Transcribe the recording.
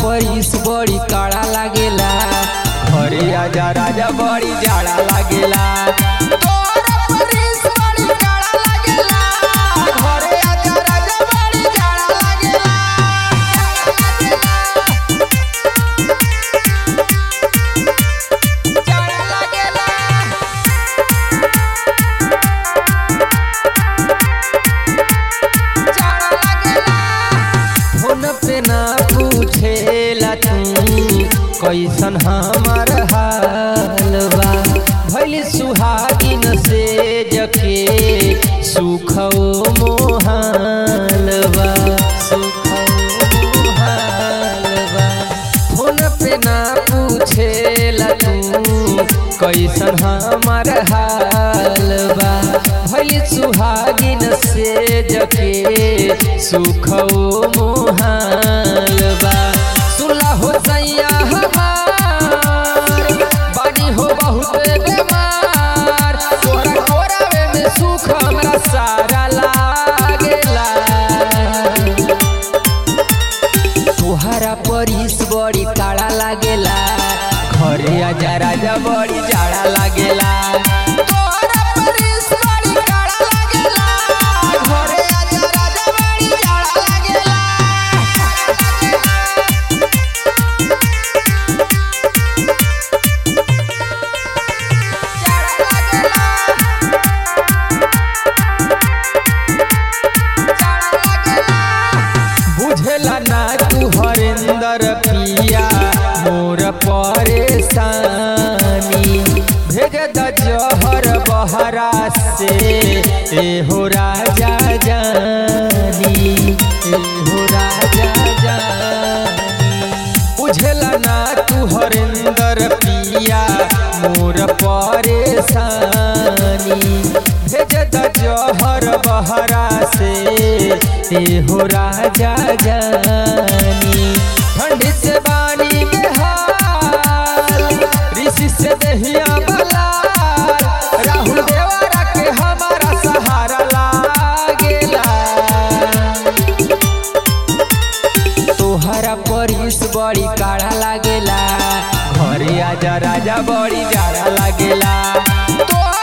परिस बड़ी काड़ा लागेला घरे आजा राजा बड़ी जाड़ा लागेला तोरा परिस बड़ी काड़ा लागेला घरे आजा राजा बड़ी जाड़ा लागेला जाड़ा लागेला जाड़ा लागेला फोन पे ना पूछेला तू कैसन हमार हाल बा भैली सुहागिन से जके सुखो मोहाल बा सुखो मोहाल बा फोन पे ना पूछेला तू कैसन हमार हाल बा भैली सुहागिन से जके सुखो मोहाल बा सुला हो सैया हमार बानी हो बहुत बेमार तोरा कोरावे में सुख हमरा सारा लागेला तोहरा परिस बड़ी काड़ा लागेला घरे आजा राजा बड़ी जाड़ा लागेला तोहरा परिस बड़ी काड़ा लागेला घरे आजा राजा बड़ी जाड़ा लागेला जाड़ा लागेला बुझला ना तू हरेंदर पिया मोर परेशानी भेज द जहर बहरा से ए हो राजा जानी ए हो राजा जानी बुझला ना तू हरेंदर पिया मोर परेशानी भेज द जहर बहरा से ए हो राजा जानी ठंडी से बानी के हाल ऋषि से दहिया बलाल राहुल देवरा के हमारा सहारा लागेला तोहरा परिस बड़ी काढ़ा लागेला घरे आजा राजा बड़ी जाड़ा लागेला तोहरा